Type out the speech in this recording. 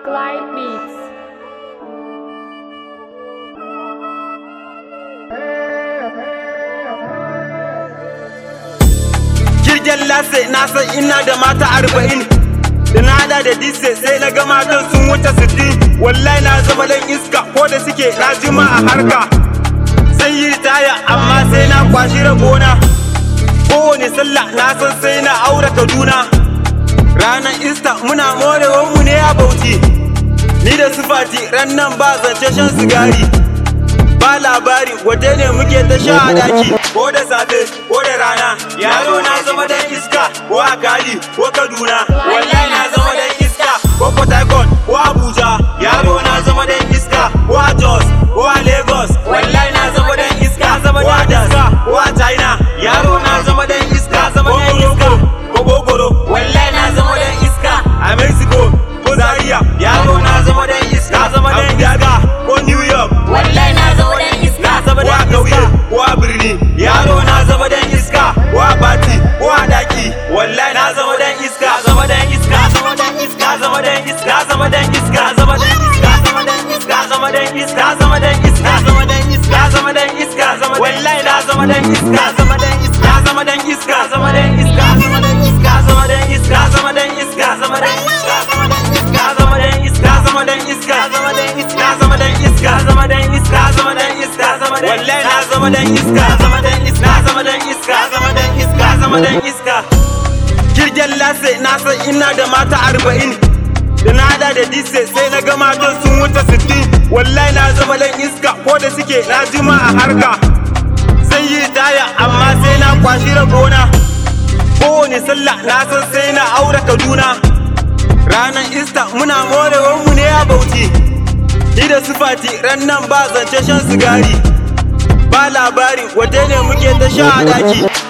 Clyde Beats. jirgin lase na san ina da mata arba'in da na hada da dise sai na ga matan sun wuce sittin wallahi na zama dan iska ko da suke na jima a harka zan yi ritaya amma sai na kwashi rabona kowane sallah na san sai na aure kaduna ranar ista muna morewar mu ne a bauchi ni da sufati ran nan ba zance shan sigari ba labari waje ne muke ta sha a daki ko da safe ko da rana yaro na zama dan iska ko a kali ko kaduna wallahi na zama dan iska ko port harcourt ko abuja yaro na zama dan iska ko a jos ko a lagos wallahi na zama dan iska ko a daska ko a china yaro na zama dan iska zama dan iska ko gogoro wallahi na zama dan iska a mexico ko zaria yaro na zama dan iska zama dan iska ko new york wallahi na zama dan iska zama dan iska ko a birni yaro na zama dan iska ko a bati ko a daki wallahi na zama dan iska zama dan iska zama dan iska zama dan iska zama dan iska zama dan iska zama dan iska zama dan iska zama dan iska zama dan iska zama dan iska zama wallahi na zama dan iska zama dan iska zama dan iska zama dan iska zama dan iska zama dan iska zama dan iska zama dan iska zama dan iska zama dan iska zama dan iska zama dan iska zama dan iska zama dan iska zama dan iska zama dan wallahi na zama dan iska zama dan iska zama dan iska zama dan iska zama dan iska jirgin lase na san ina da mata arba'in da na hada da dise sai na ga matan sun wuce sittin wallahi na zama dan iska ko da suke na jima a harka zan yi ritaya amma sai na kwashi rabona kowane sallah na san sai na aure kaduna ranar ista muna morewar mu ne a bauchi ni da sufati ran nan ba zance shan sigari ba labari waje ne muke ta sha a daki